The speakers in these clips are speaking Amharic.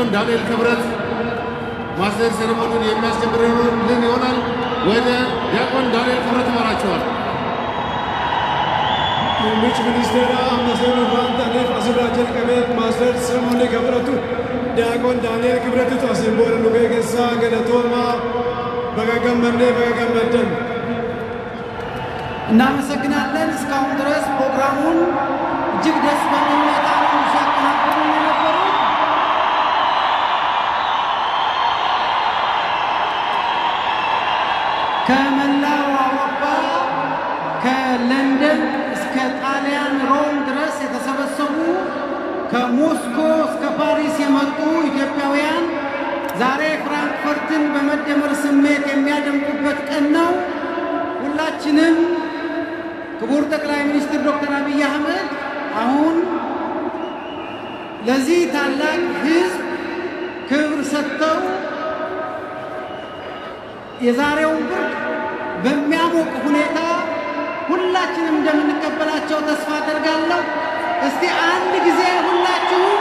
ዲያቆን ዳንኤል ክብረት ማስተር ሴሬሞኒን የሚያስጀምርልን ይሆናል። ወደ ዲያቆን ዳንኤል ክብረት ይመራቸዋል። Muummichi ministeera ammaseen waan ta'aniif asirraa jalqabeet maaster Simoonii Gabratu Daaqoon Daani'el Kibratitu asiin booda nu keessaa galatoomaa baga gammannee baga gammaddan. እናመሰግናለን። እስካሁን ድረስ ፕሮግራሙን እጅግ ደስ በሚል ሁኔታ ነው ሲያቀናብሩ የነበሩት። ከመላው አውሮፓ ከለንደን እስከ ጣሊያን ሮም ድረስ የተሰበሰቡ ከሞስኮ እስከ ፓሪስ የመጡ ኢትዮጵያውያን ዛሬ ፍራንክፈርትን በመደመር ስሜት የሚያደምቁበት ቀን ነው። ሁላችንም ክቡር ጠቅላይ ሚኒስትር ዶክተር አብይ አህመድ አሁን ለዚህ ታላቅ ሕዝብ ክብር ሰጥተው የዛሬውን ብርድ በሚያሞቅ ሁኔታ ሁላችንም እንደምንቀበላቸው ተስፋ አደርጋለሁ። እስቲ አንድ ጊዜ ሁላችሁም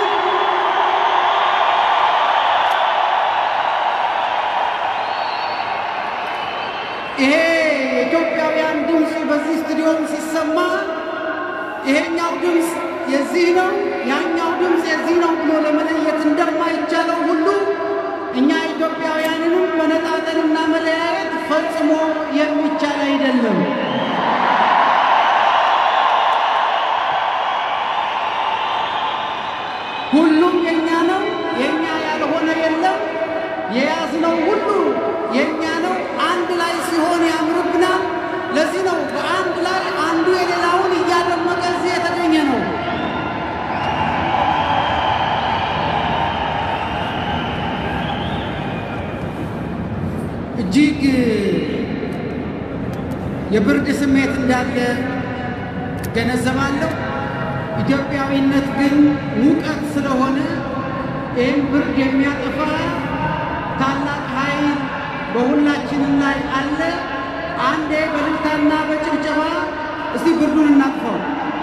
ይሄ የኢትዮጵያውያን ድምፅ በዚህ ስቱዲዮም ሲሰማ ይሄኛው ድምፅ የዚህ ነው፣ ያኛው ድምፅ የዚህ ነው ብሎ ለመለየት እንደማይቻለው ሁሉ እኛ ኢትዮጵያውያንንም መነጣጠልና መለያየት ፈጽሞ የሚቻል አይደለም። ሁሉም የኛ ነው፣ የኛ ያልሆነ የለም። የያዝነው ሁሉ የኛ ነው። አንድ ላይ ሲሆን ያምርብናል። ለዚህ ነው በአንድ ላይ አንዱ የሌላውን እያደመቀ እዚህ የተገኘ ነው። እጅግ የብርድ ስሜት እንዳለ ገነዘባለሁ። ኢትዮጵያዊነት ግን ሙቀት ስለሆነ ይህም ብርድ የሚያጠፋ ታላቅ ኃይል በሁላችንም ላይ አለ። አንዴ በእልልታና በጭብጨባ እስቲ ብርዱን እናጥፋው።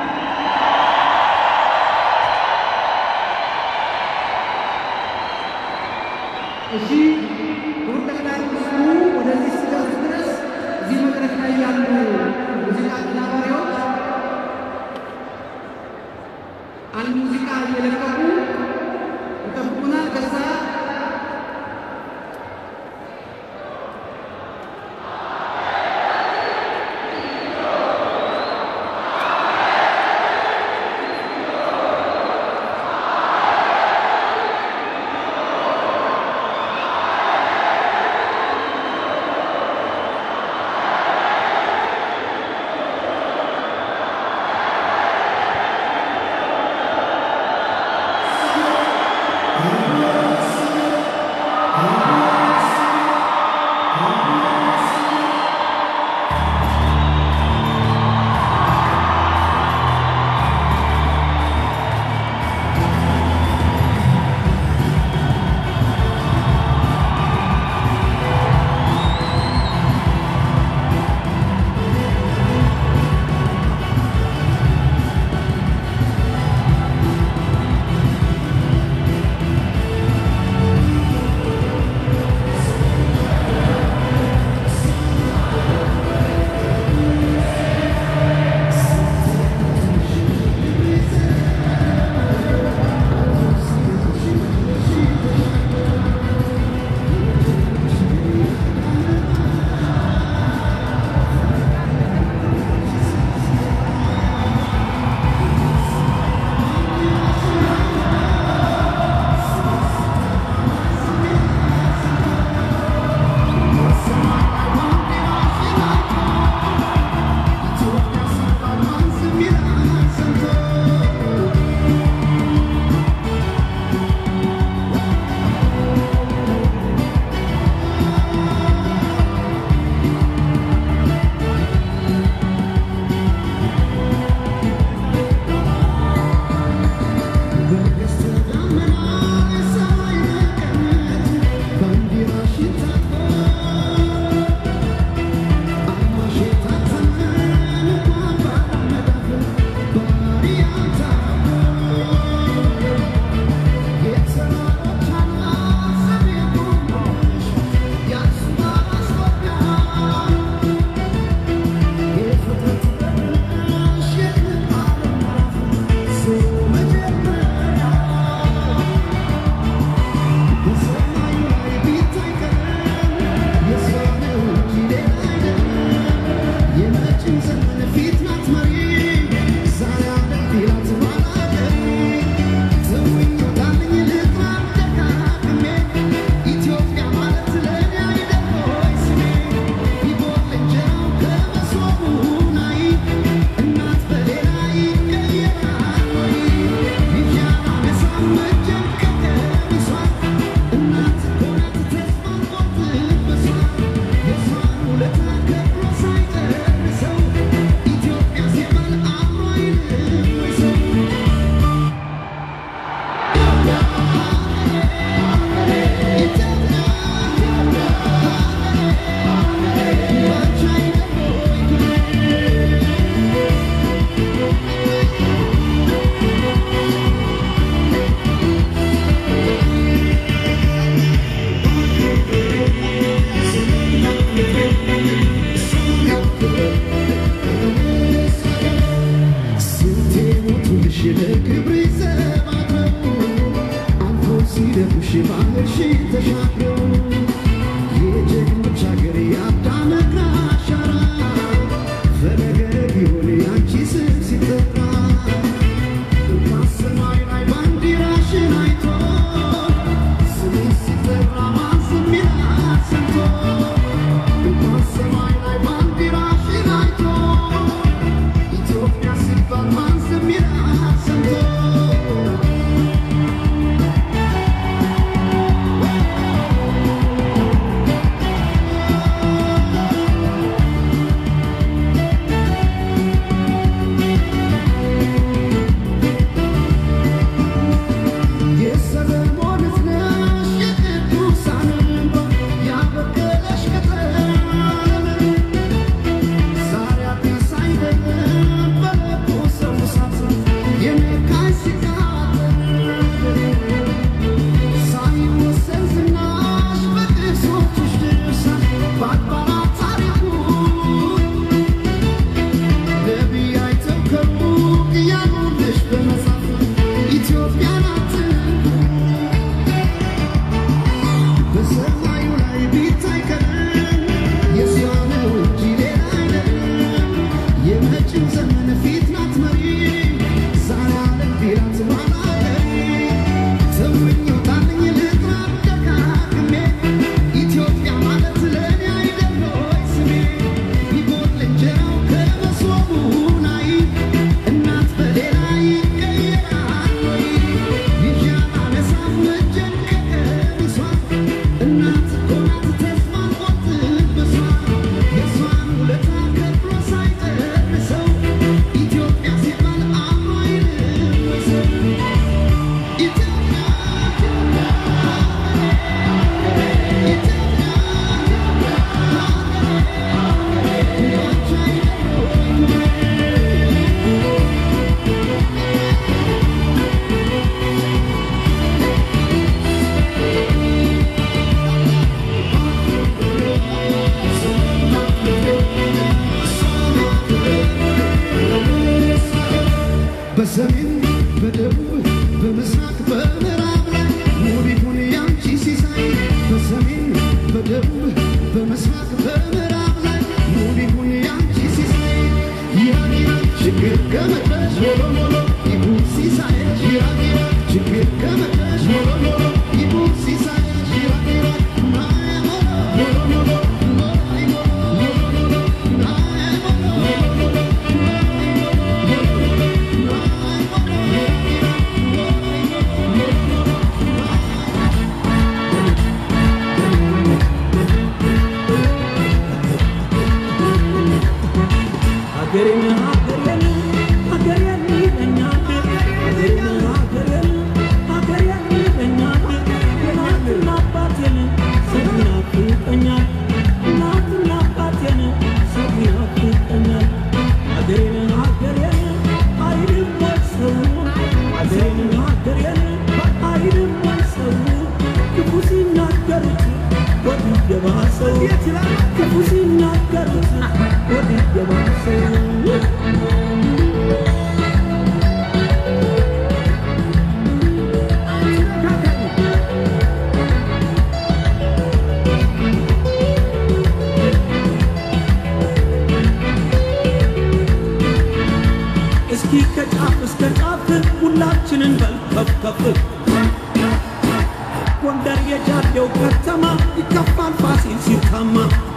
እሺ ክቡር ጠቅላይ ሚኒስትሩ ወደዚህ እስኪደርሱ ድረስ እዚህ መድረክ ላይ ያሉ ሙዚቃ አቀናባሪዎች አንድ ሙዚቃ እየለቀቁ ይጠብቁናል። ከዛ በሰሜን በደቡብ በምስራቅ በምዕራብ ላይ ውብ ይሁን ያንቺ ሲሳይ በሰሜን በደቡብ በምስራቅ በምዕራብ ላይ ውብ ይሁን ያንቺ ሲሳይ ይራቅ ይራቅ ችግር ከመጣሽ ሞሎ ሞሎ ይሁን ሲሳይሽ ይራቅ ይራቅ ችግር ከመጣሽ ሞሎ ሞሎ ይሁን ሲሳይሽ ይራቅ ይራቅ ናየ ሞሎ ሞሎ ሞሎ ናየ ሞሎ ሞሎ ናየ ሞሎ ሀገሬን ሀገሬን ሀገሬን ይለኛል ሀገሬን ሀገሬን ሀገሬን ይለኛል የእናትና አባቴን ሰው ይናፍቀኛል እናትና አባቴን ሰው ይናፍቀኛል ሀገሬን ሀገሬን አይልም ወይ ሰው ሀገሬን ሀገሬን አይልም ወይ ሰው ክፉ ሲናገሩት ወዲህ የባሰው ክፉ ሲናገሩት ወዲህ የባሰው እስኪ ከጫፍ እስከ ጫፍ ሁላችንን በልከፍከፍ ጎንደር የጃዴው ከተማ ይከፋል ፋሲል ሲታማ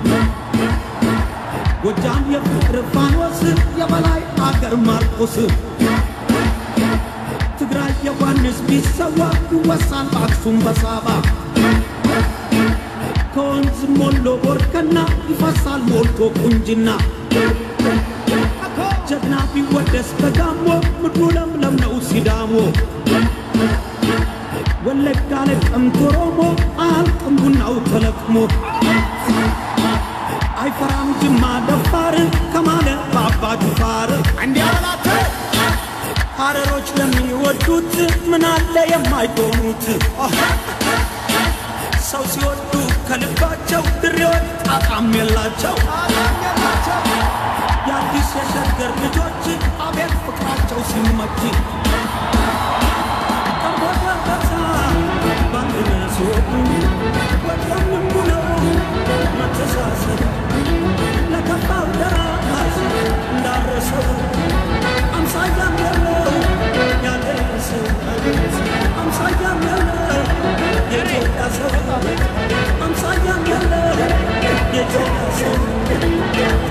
ጎጃም የፍቅር ፋኖስ የበላይ አገር ማርቆስ ትግራይ ዮሐንስ ቢሰዋ ይወሳል በአክሱም በሳባ ከወንዝ ሞሎ ቦርከና ይፈሳል ሞልቶ ቁንጅና ጀግና ቢወደስ በጋሞ ምድሩ ለምለም ነው ሲዳሞ ወለጋ ለቀምት ኦሮሞ አያልቅም ቡናው ተለቅሞ አይፈራም ጅማ ደፋር ከማለ በአባ ጅፋር እንዲያላተ ሀረሮች ለሚወዱት ምን አለ የማይሆኑት ሰው ሲወዱ ከልባቸው ድሬዎች ጣጣም የላቸው የአዲስ የሸገር ልጆች አቤት ፍቅራቸው ሲመች ቀርቦበታ በአንድነት ሲወዱ ወዲያም ነው መተሳሰብ ለከፋው ደራስ እንዳረሰው አምሳያም ያለው ያደረሰው አምሳያም ያለው የኢትዮጵያ ሰው አምሳያም ያለው የኢትዮጵያ ሰው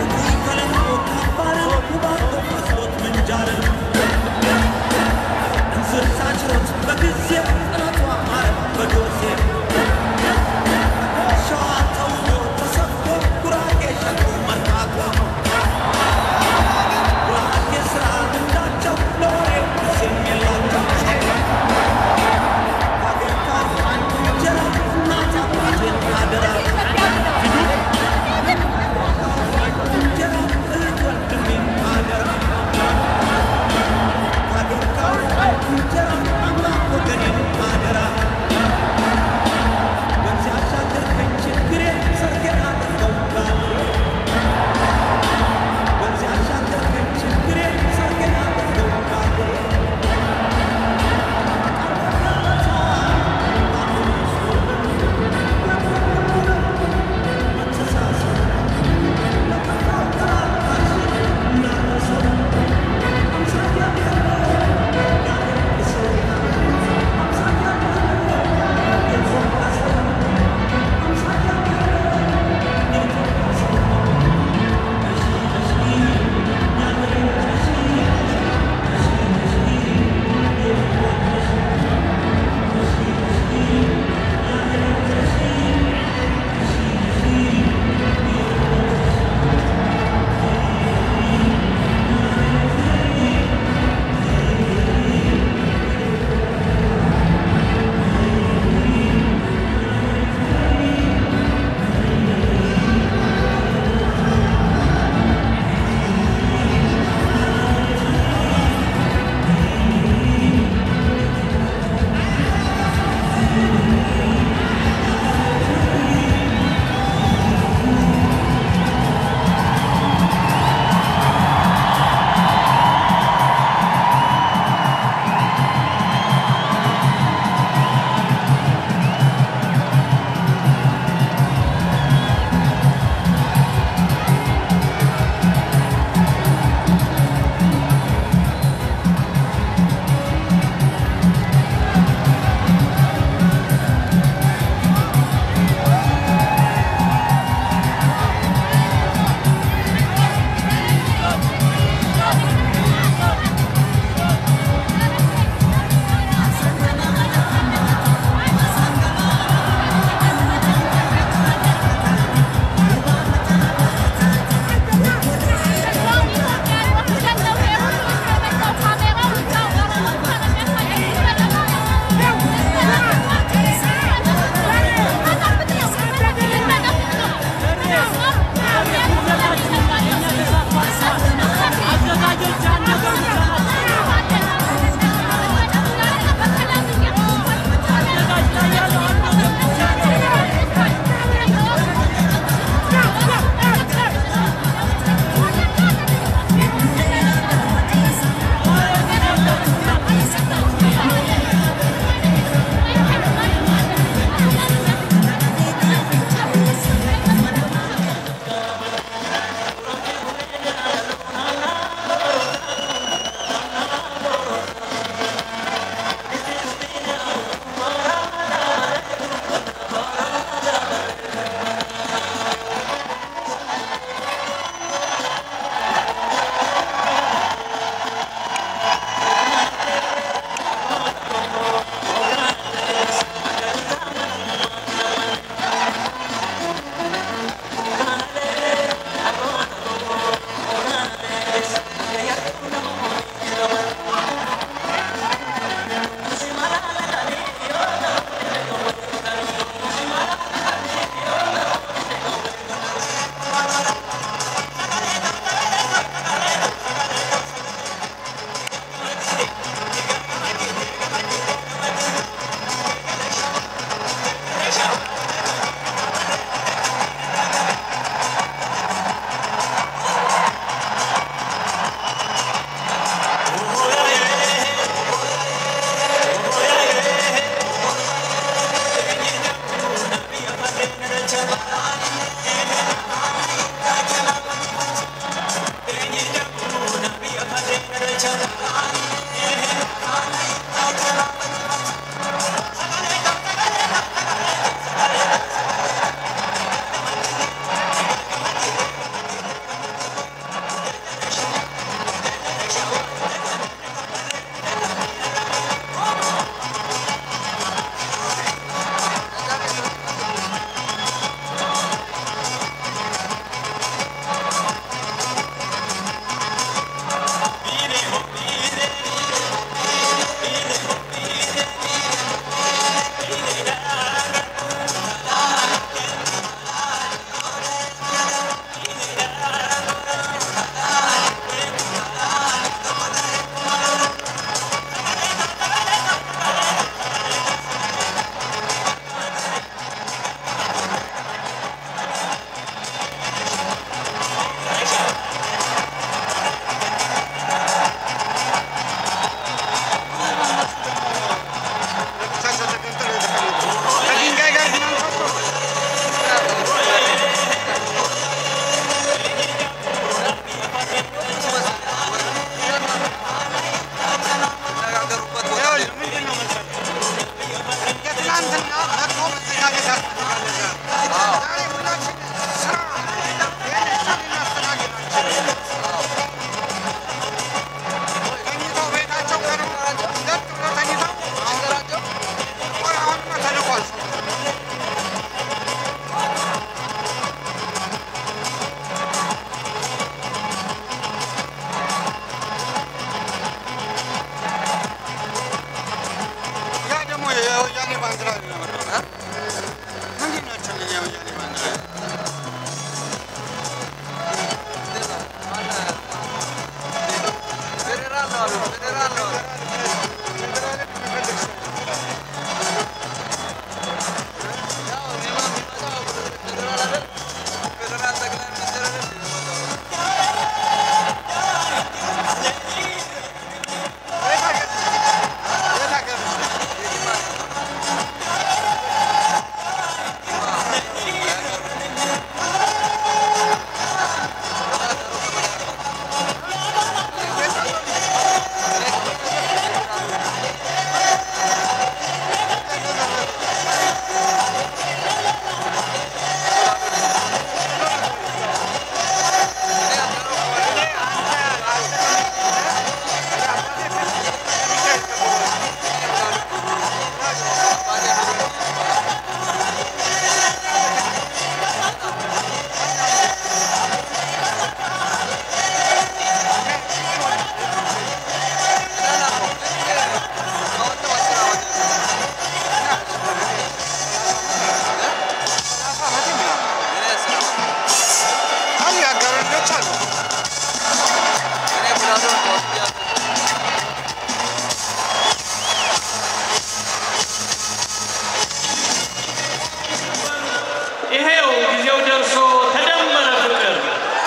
ይሄው ጊዜው ደርሶ ተደመረ ፍቅር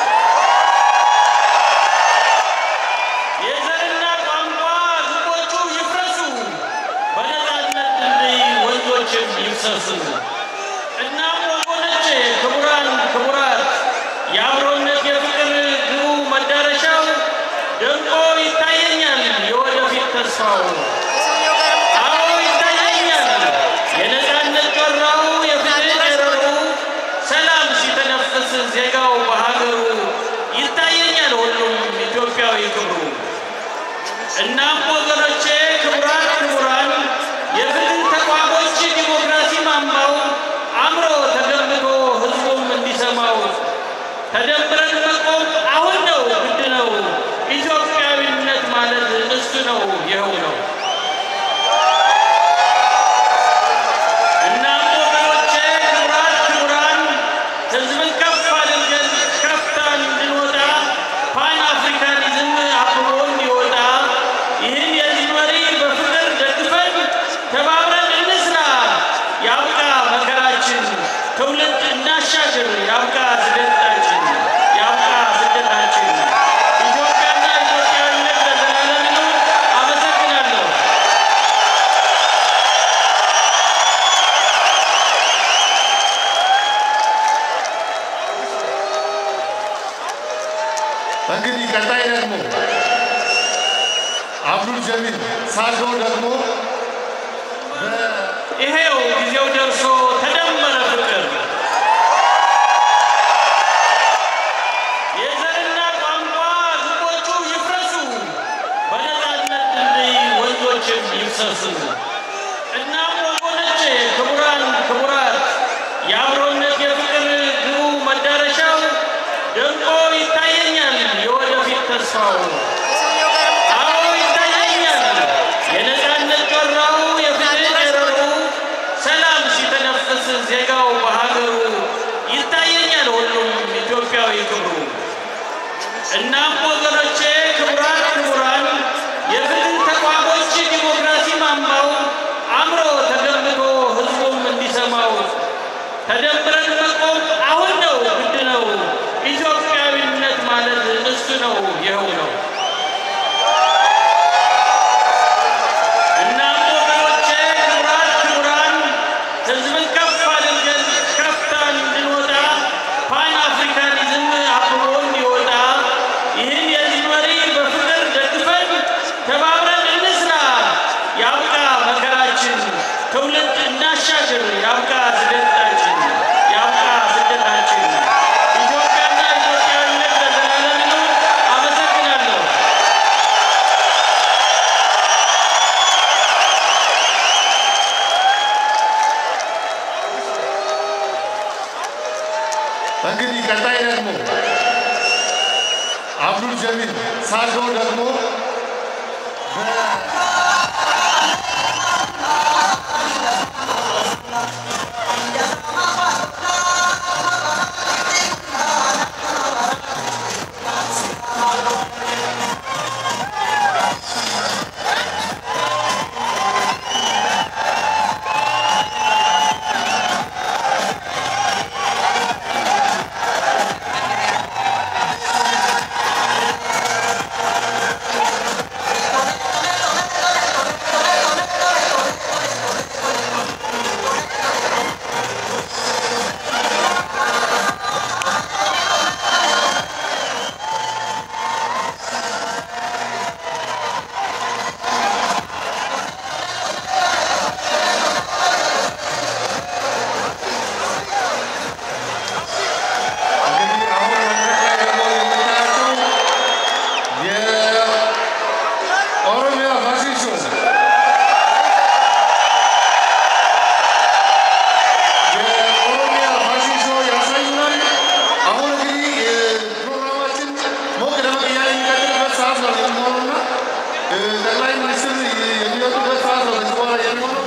የዘርና ቋንቋ ግቦቹ ይፍረሱ፣ በነፃነት ድልድይ ወንዞችም ይፍሰሱ። እናም ወገኖቼ፣ ክቡራን ክቡራት፣ የአብሮነት የፍቅር ግቡ መዳረሻው ደምቆ ይታየኛል የወደፊት ተስፋው። አዎ ይታየኛል የነፃነት ጮራው የፍትህ ጨረሩ ሰላም ሲተነፍስ ዜጋው በሀገሩ ይታየኛል ሁሉም ኢትዮጵያዊ ክብሩ። እናም ወገኖቼ ክቡራት ክቡራን የፍትህ ተቋሞች ዲሞክራሲ ማማው አምሮ ተገንብቶ ህዝቡም እንዲሰማው ተደምረን መቆም አሁን ነው ግድ ነው። ኢትዮጵያዊነት ማለት እሱ ነው ይኸው ነው። እናም ወገኖቼ ክቡራት ክቡራን ህዝብን ከፍ አድርገን ከፍታ እንድንወጣ ፓን አፍሪካኒዝም አብቦ እንዲወጣ ይህን የዚህ መሪ በፍቅር ደግፈን ተባብረን እንስራ። ያብቃ መከራችን፣ ትውልድ እናሻግር። ያብቃ ስደታችን፣ ያብቃ ስደታችን። ኢትዮጵያና ኢትዮጵያዊነት ለዘላለም ይኑር። አመሰግናለሁ። እንግዲህ ቀጣይ ደግሞ አብዱል ጀሚል ሳዶ ደግሞ ይሄው ጊዜው ደርሶ ተደመረ ፍቅር የዘርና ቋንቋ ግቦቹ ይፍረሱ፣ በነፃነት ድልድይ ወንዞችም ይፍሰሱ። እናም ወገኖቼ፣ ክቡራን ክቡራት፣ የአብሮነት የፍቅር ግቡ መዳረሻው ደምቆ ይታየኛል የወደፊት ተስፋው። አዎ ይታየኛል የነፃነት ጮራው የፍትህ ጨረሩ ሰላም ሲተነፍስ ዜጋው በሀገሩ ይታየኛል ሁሉም ኢትዮጵያዊ ክብሩ። እናም ወገኖቼ ክቡራት ክቡራን የፍትህ ተቋሞች ዲሞክራሲ ማማው አምሮ ተገንብቶ ህዝቡም እንዲሰማው ተደምረን መቆም አሁን ነው ግድ ነው። ኢትዮጵያዊነት ማለት እሱ ነው ይኸው ነው። እናም ወገኖቼ ክቡራት ክቡራን ህዝብን ከፍ አድርገን ከፍታ እንድንወጣ ፓን አፍሪካኒዝም አብቦ እንዲወጣ ይህን የዚህ መሪ በፍቅር ደግፈን ተባብረን እንስራ። ያብቃ መከራችን፣ ትውልድ እናሻግር። ያብቃ ስደታችን፣ ያብቃ ስደታችን። ኢትዮጵያና ኢትዮጵያዊነት ለዘላለም ይኑር። አመሰግናለሁ። እንግዲህ ቀጣይ ደግሞ አብዱል ጀሚል ሳዶ ደግሞ ሰዓት ነው የሚሆነውና እ፣ ጠቅላይ ሚኒስትር የሚወጡበት ሰዓት ነው ከዚህ በኋላ የሚሆነው።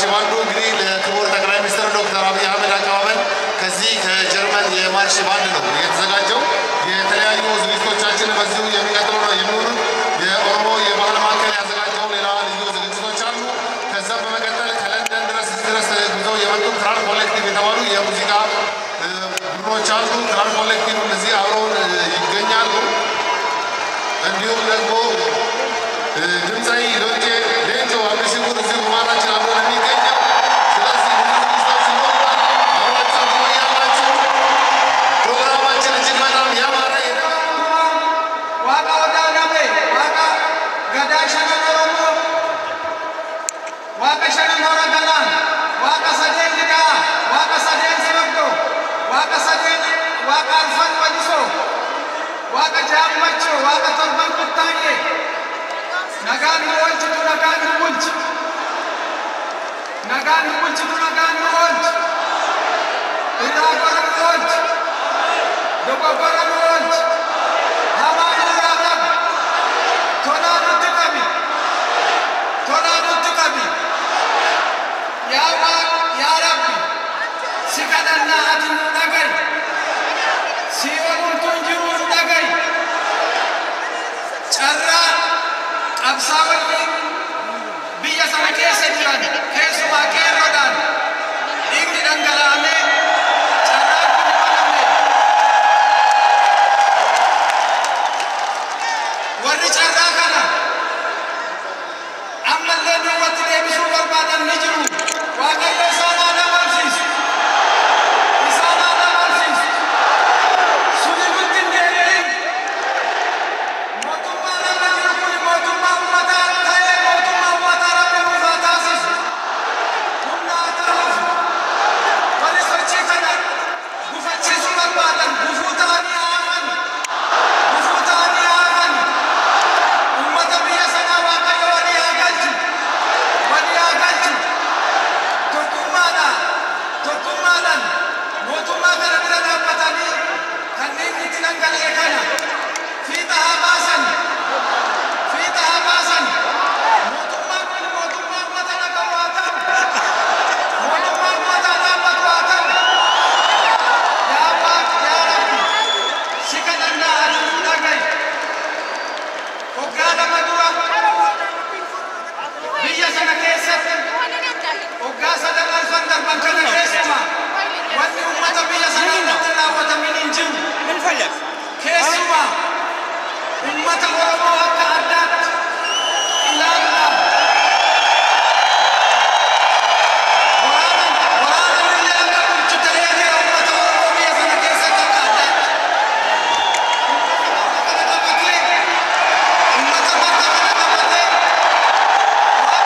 ባንዱ እንግዲህ ለክቡር ጠቅላይ ሚኒስትር ዶክተር አብይ አህመድ አቀባበል ከዚህ ከጀርመን የማርሽ ባንድ ነው የተዘጋጀው። የተለያዩ ዝግጅቶቻችን በዚሁ የሚቀጥሉ ነው የሚሆኑት። የኦሮሞ የባህል ማዕከል ያዘጋጀው ሌላ ልዩ ዝግጅቶች አሉ። ከዛም በመቀጠል ከለንደን ድረስ እዚህ ድረስ ተጉዘው የመጡ ክራር ኮሌክቲቭ የተባሉ የሙዚቃ እ፣ ቡድኖች አሉ። ክራር ኮሌክቲቭ እዚህ አብረውን እ፣ ይገኛሉ። እንዲሁም ደግሞ እ፣ ድምፃዊ ሎንጄ ሌንጮ አብሽጉር እዚሁ በመሃላችን አብሮ ነው የሚገኘው። ስለዚህ ብዙ ዝግጅቶች ይኖሩናል። አብራችሁ ትቆያላችሁ። ፕሮግራማችን እጅግ በጣም ያማረ የደመቀ ዋቃ ወዳዳቤ ዋቃ ገዳ ሸነን ኦሮሞ ዋቀ ሸነን ሆረ ገላን ዋቀ ሰዴን ልዳ ዋቀ ሰዴን ሲበዶ ዋቀ ሰዴን ዋቀ አልፈን ወዲሶ ዋቀ ጃመቾ ዋቀ torban kuttaዬ nagaan nu oolchitu nagaan nu bulchi nagaan nu bulchitu nagaan nu oolchi irraa gora nu oolchi dogoggora nu oolchi hamaan irraa qabi tolaa nutti qabi tolaa nutti qabi yaa waaq yaa rabbi si kadhannaa ati nu dhaga'i si olultuun jiruu nu dhaga'i carraa qabsaa'onni biyya sana keessa jiran keessumaa qeerroodhaan dhiigni dhangala'amee carraan kun baname warri carraa kana ammallee duubatti deebisuu barbaadan ni jiru waaqayyo isaan haa dabarsiisu isaan haa dabarsiisu suni nutti hin deebi'in mootummaa nama jiru kun mootummaa ummataa ta'ee mootummaa ummataa rabbi nuuf haa taasisu humna haa taasisu warri sochii kana gufachiisuu barbaadan gufuu ta'anii haa hafan gufuu ta'anii haa hafan ummata biyya sanaa waaqayyo walii haa galchu walii haa galchu tokkummaadhaan tokkummaadhaan mootummaa kana bira dhaabbatanii kanneen itti dhangala'e kana fiixa haa baasan fiixa haa baasan mootummaan kun mootummaa ummata dhagahu haa ta'u mootummaa ummataa dhaabbatu haa ta'u yaa waaq yaa rabbi si kadhannaa ati nu dhaga'i waggaa lama dura biyya sana keessatti waggaa sadan arfan darban kana keessuma wanni ummata biyya sanaa irratti raawwatamin hin jiru keessuma ummata oromoo akka addaatti ilaaluudhaan waraana waraana illee akka bulchu ta'ee jira ummata oromoo biyya sana keessatti akka addaatti ummata kana qabatee ummata bakka kana qabatee waaqa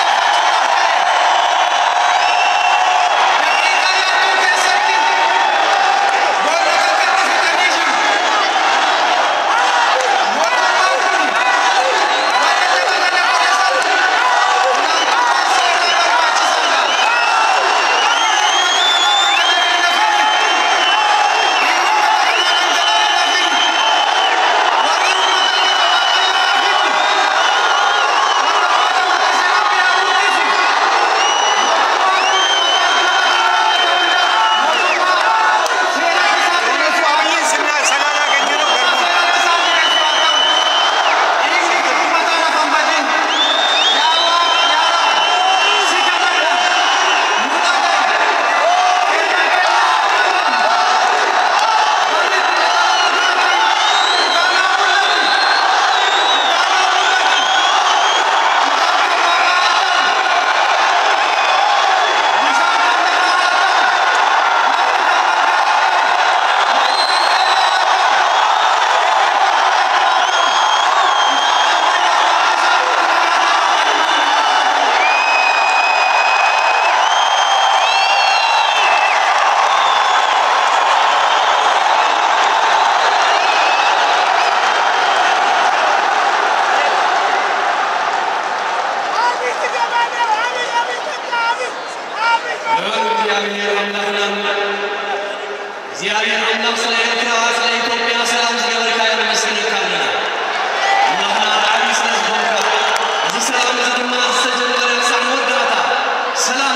galateeffachuudhaaf ta'e daqiiqaa yaadduu keessatti boolla kakkatti fidanii jiru. Mootummaan kun waa'ee lafa kana godhe sana olaantummaan seeraa barbaachisaadha. እግዚአብሔር አምላክ እግዚአብሔር አምላክ ስለ ኤርትራ ስለ ኢትዮጵያ ሰላም ዝገበርካ የመስንካለና እናትና ዳሪ ስለ ዝኮንካ እዚ ሰላም እዚ ድማ ዝተጀመረ ክሳብ መወዳእታ ሰላም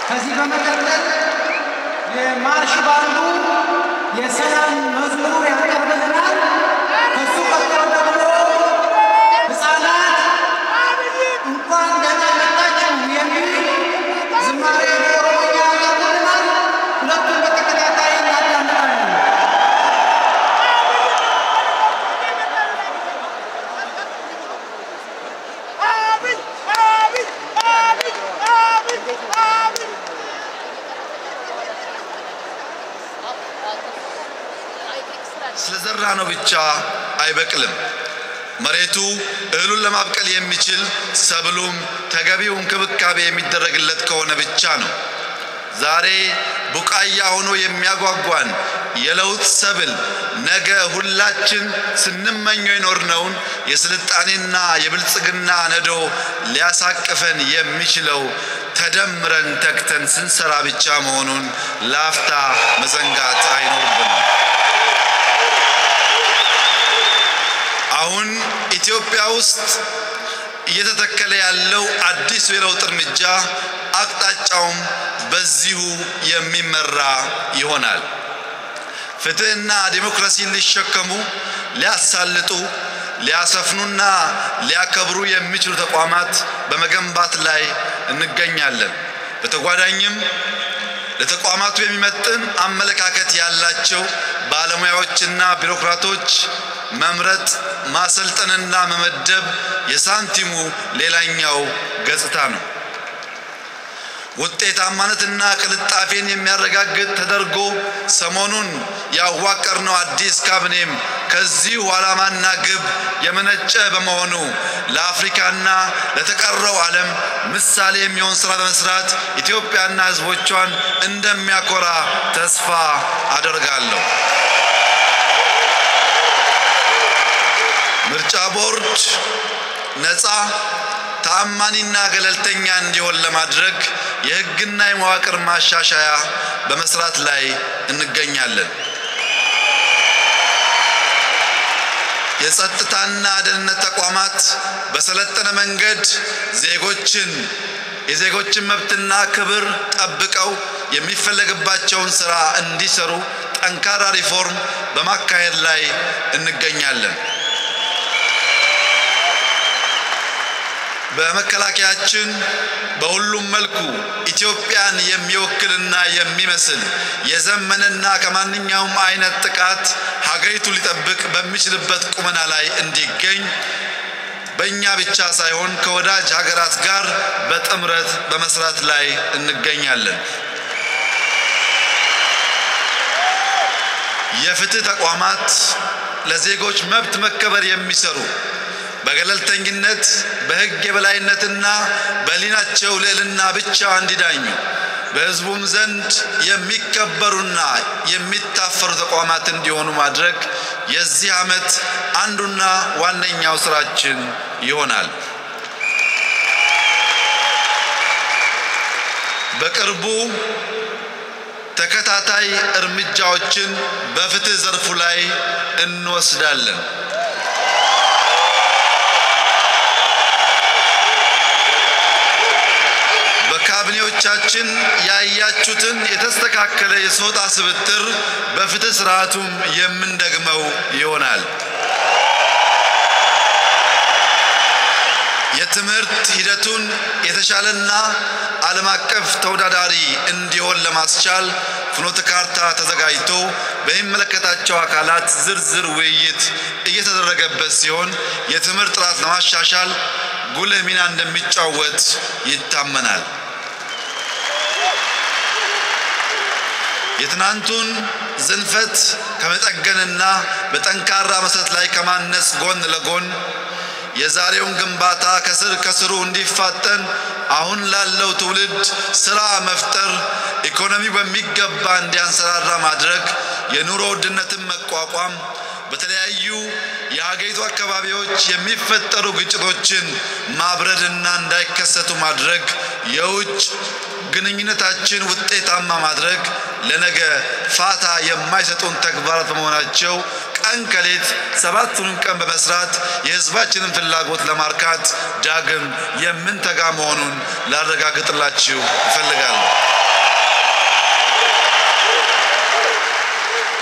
ከዚህ በመቀጠል የማርሽ ባንዱ የሰላም መዝሙር ያቀርብልናል። ከሱ ቀጥሎ ደግሞ ህፃናት እንኳን ደህና መጣችሁ የሚል ዝማሬ በኦሮምኛ ያቀርቡልናል። ሁለቱም በተከታታይ እናዳምጣለን። ስለዘራ ነው ብቻ አይበቅልም። መሬቱ እህሉን ለማብቀል የሚችል ሰብሉም ተገቢው እንክብካቤ የሚደረግለት ከሆነ ብቻ ነው። ዛሬ ቡቃያ ሆኖ የሚያጓጓን የለውጥ ሰብል ነገ ሁላችን ስንመኘው የኖርነውን የስልጣኔና የብልጽግና ነዶ ሊያሳቅፈን የሚችለው ተደምረን ተግተን ስንሰራ ብቻ መሆኑን ለአፍታ መዘንጋት አይኖርብንም። አሁን ኢትዮጵያ ውስጥ እየተተከለ ያለው አዲሱ የለውጥ እርምጃ አቅጣጫውም በዚሁ የሚመራ ይሆናል። ፍትሕና ዲሞክራሲን ሊሸከሙ ሊያሳልጡ፣ ሊያሰፍኑና ሊያከብሩ የሚችሉ ተቋማት በመገንባት ላይ እንገኛለን። በተጓዳኝም ለተቋማቱ የሚመጥን አመለካከት ያላቸው ባለሙያዎችና ቢሮክራቶች መምረጥ ማሰልጠንና መመደብ የሳንቲሙ ሌላኛው ገጽታ ነው። ውጤታማነትና ቅልጣፌን የሚያረጋግጥ ተደርጎ ሰሞኑን ያዋቀርነው አዲስ ካቢኔም ከዚሁ ዓላማና ግብ የመነጨ በመሆኑ ለአፍሪካና ለተቀረው ዓለም ምሳሌ የሚሆን ስራ በመስራት ኢትዮጵያና ሕዝቦቿን እንደሚያኮራ ተስፋ አደርጋለሁ። ምርጫ ቦርድ ነፃ ተአማኒና ገለልተኛ እንዲሆን ለማድረግ የሕግና የመዋቅር ማሻሻያ በመስራት ላይ እንገኛለን። የጸጥታና ደህንነት ተቋማት በሰለጠነ መንገድ ዜጎችን የዜጎችን መብትና ክብር ጠብቀው የሚፈለግባቸውን ስራ እንዲሰሩ ጠንካራ ሪፎርም በማካሄድ ላይ እንገኛለን። በመከላከያችን በሁሉም መልኩ ኢትዮጵያን የሚወክልና የሚመስል የዘመነና ከማንኛውም አይነት ጥቃት ሀገሪቱ ሊጠብቅ በሚችልበት ቁመና ላይ እንዲገኝ በእኛ ብቻ ሳይሆን ከወዳጅ ሀገራት ጋር በጥምረት በመስራት ላይ እንገኛለን። የፍትህ ተቋማት ለዜጎች መብት መከበር የሚሰሩ በገለልተኝነት በሕግ የበላይነትና በሕሊናቸው ልዕልና ብቻ እንዲዳኙ በሕዝቡም ዘንድ የሚከበሩና የሚታፈሩ ተቋማት እንዲሆኑ ማድረግ የዚህ ዓመት አንዱና ዋነኛው ስራችን ይሆናል። በቅርቡ ተከታታይ እርምጃዎችን በፍትህ ዘርፉ ላይ እንወስዳለን። በካቢኔዎቻችን ያያችሁትን የተስተካከለ የሰውጣ ስብጥር በፍትህ ስርዓቱም የምንደግመው ይሆናል። የትምህርት ሂደቱን የተሻለና ዓለም አቀፍ ተወዳዳሪ እንዲሆን ለማስቻል ፍኖተ ካርታ ተዘጋጅቶ በሚመለከታቸው አካላት ዝርዝር ውይይት እየተደረገበት ሲሆን የትምህርት ጥራት ለማሻሻል ጉልህ ሚና እንደሚጫወት ይታመናል። የትናንቱን ዝንፈት ከመጠገንና በጠንካራ መሰረት ላይ ከማነጽ ጎን ለጎን የዛሬውን ግንባታ ከስር ከስሩ እንዲፋጠን አሁን ላለው ትውልድ ስራ መፍጠር፣ ኢኮኖሚው በሚገባ እንዲያንሰራራ ማድረግ፣ የኑሮ ውድነትን መቋቋም፣ በተለያዩ የሀገሪቱ አካባቢዎች የሚፈጠሩ ግጭቶችን ማብረድና እንዳይከሰቱ ማድረግ፣ የውጭ ግንኙነታችን ውጤታማ ማድረግ ለነገ ፋታ የማይሰጡን ተግባራት በመሆናቸው ቀን ከሌት ሰባቱንም ቀን በመስራት የሕዝባችንን ፍላጎት ለማርካት ዳግም የምንተጋ መሆኑን ላረጋግጥላችሁ እፈልጋለሁ።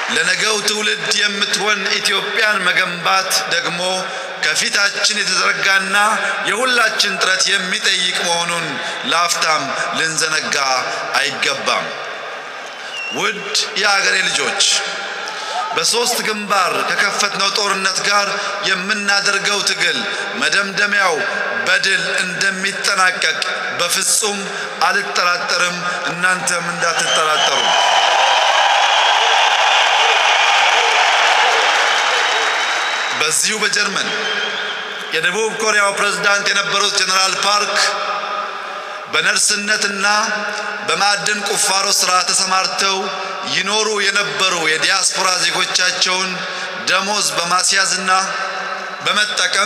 ለነገው ትውልድ የምትሆን ኢትዮጵያን መገንባት ደግሞ ከፊታችን የተዘረጋና የሁላችን ጥረት የሚጠይቅ መሆኑን ለአፍታም ልንዘነጋ አይገባም። ውድ የአገሬ ልጆች በሦስት ግንባር ከከፈትነው ጦርነት ጋር የምናደርገው ትግል መደምደሚያው በድል እንደሚጠናቀቅ በፍጹም አልጠራጠርም። እናንተም እንዳትጠራጠሩ። በዚሁ በጀርመን የደቡብ ኮሪያው ፕሬዝዳንት የነበሩት ጀነራል ፓርክ በነርስነትና በማዕድን ቁፋሮ ሥራ ተሰማርተው ይኖሩ የነበሩ የዲያስፖራ ዜጎቻቸውን ደሞዝ በማስያዝና በመጠቀም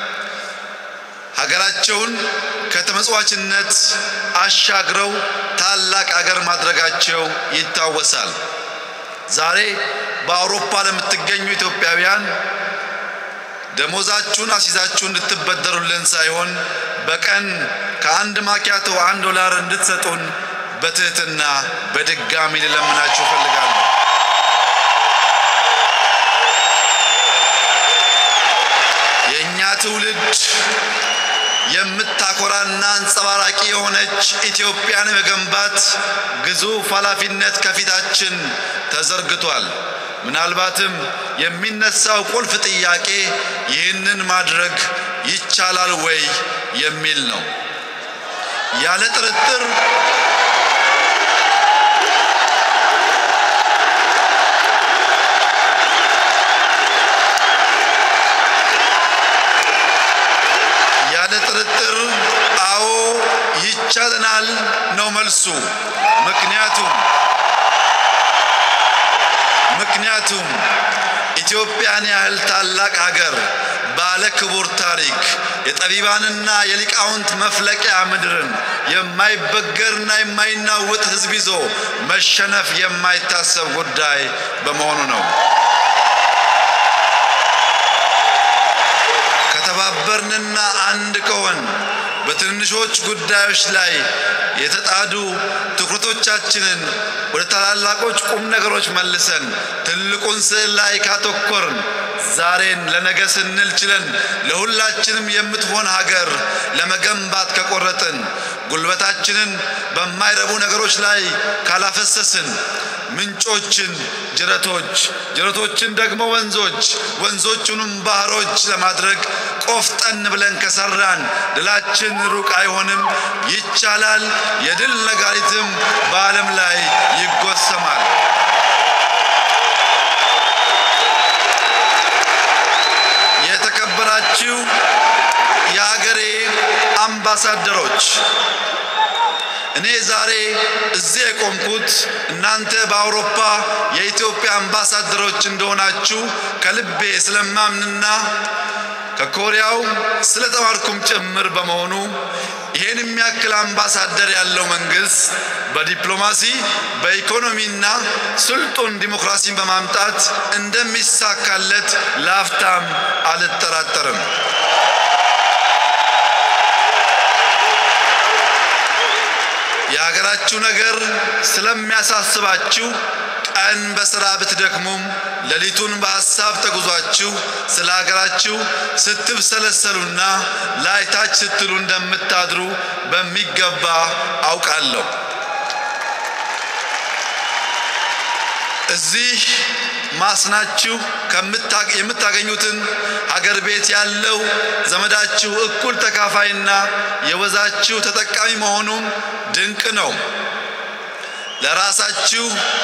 ሀገራቸውን ከተመጽዋችነት አሻግረው ታላቅ አገር ማድረጋቸው ይታወሳል። ዛሬ በአውሮፓ ለምትገኙ ኢትዮጵያውያን ደሞዛችሁን አስይዛችሁ እንድትበደሩልን ሳይሆን በቀን ከአንድ ማኪያቶ አንድ ዶላር እንድትሰጡን በትህትና በድጋሚ ልለምናችሁ እፈልጋለሁ። የእኛ ትውልድ የምታኮራና አንጸባራቂ የሆነች ኢትዮጵያን መገንባት ግዙፍ ኃላፊነት ከፊታችን ተዘርግቷል። ምናልባትም የሚነሳው ቁልፍ ጥያቄ ይህንን ማድረግ ይቻላል ወይ የሚል ነው። ያለ ጥርጥር ያለ ጥርጥር አዎ ይቻለናል ነው መልሱ። ምክንያቱም ምክንያቱም ኢትዮጵያን ያህል ታላቅ ሀገር ባለ ክቡር ታሪክ የጠቢባንና የሊቃውንት መፍለቂያ ምድርን የማይበገርና የማይናወጥ ሕዝብ ይዞ መሸነፍ የማይታሰብ ጉዳይ በመሆኑ ነው። ከተባበርንና አንድ ከሆን በትንንሾች ጉዳዮች ላይ የተጣዱ ትኩረቶቻችንን ወደ ታላላቆች ቁም ነገሮች መልሰን ትልቁን ስዕል ላይ ካተኮርን ዛሬን ለነገ ስንል ችለን ለሁላችንም የምትሆን ሀገር ለመገንባት ከቆረጥን ጉልበታችንን በማይረቡ ነገሮች ላይ ካላፈሰስን ምንጮችን ጅረቶች፣ ጅረቶችን ደግሞ ወንዞች፣ ወንዞቹንም ባህሮች ለማድረግ ቆፍጠን ብለን ከሰራን ድላችን ሩቅ አይሆንም። ይቻላል። የድል ነጋሪትም በዓለም ላይ ይጎሰማል። የተከበራችሁ የሀገሬ አምባሳደሮች እኔ ዛሬ እዚህ የቆምኩት እናንተ በአውሮፓ የኢትዮጵያ አምባሳደሮች እንደሆናችሁ ከልቤ ስለማምንና ከኮሪያው ስለተማርኩም ጭምር በመሆኑ ይህን የሚያክል አምባሳደር ያለው መንግስት በዲፕሎማሲ በኢኮኖሚና ስልጡን ዲሞክራሲን በማምጣት እንደሚሳካለት ለአፍታም አልጠራጠርም። የሀገራችሁ ነገር ስለሚያሳስባችሁ ቀን በሥራ ብትደክሙም ሌሊቱን በሐሳብ ተጉዟችሁ ስለ ሀገራችሁ ስትብሰለሰሉና ላይታች ስትሉ እንደምታድሩ በሚገባ አውቃለሁ። እዚህ ማስናችሁ የምታገኙትን ሀገር ቤት ያለው ዘመዳችሁ እኩል ተካፋይና የወዛችሁ ተጠቃሚ መሆኑም ድንቅ ነው። ለራሳችሁ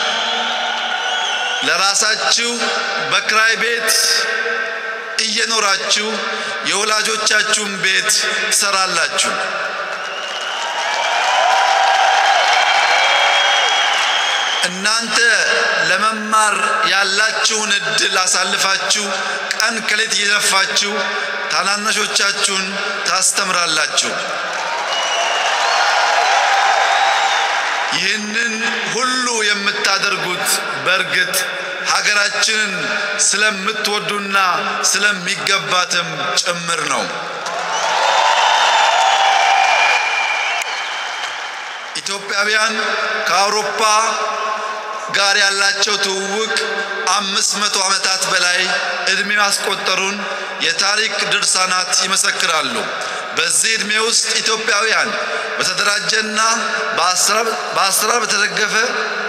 ለራሳችሁ በክራይ ቤት እየኖራችሁ የወላጆቻችሁን ቤት ትሰራላችሁ። እናንተ ለመማር ያላችሁን እድል አሳልፋችሁ ቀን ከሌት እየለፋችሁ ታናናሾቻችሁን ታስተምራላችሁ። ይህንን ሁሉ የምታደርጉት በእርግጥ ሀገራችንን ስለምትወዱና ስለሚገባትም ጭምር ነው። ኢትዮጵያውያን ከአውሮፓ ጋር ያላቸው ትውውቅ አምስት መቶ ዓመታት በላይ ዕድሜ ማስቆጠሩን የታሪክ ድርሳናት ይመሰክራሉ። በዚህ ዕድሜ ውስጥ ኢትዮጵያውያን በተደራጀና በአሰራር በተደገፈ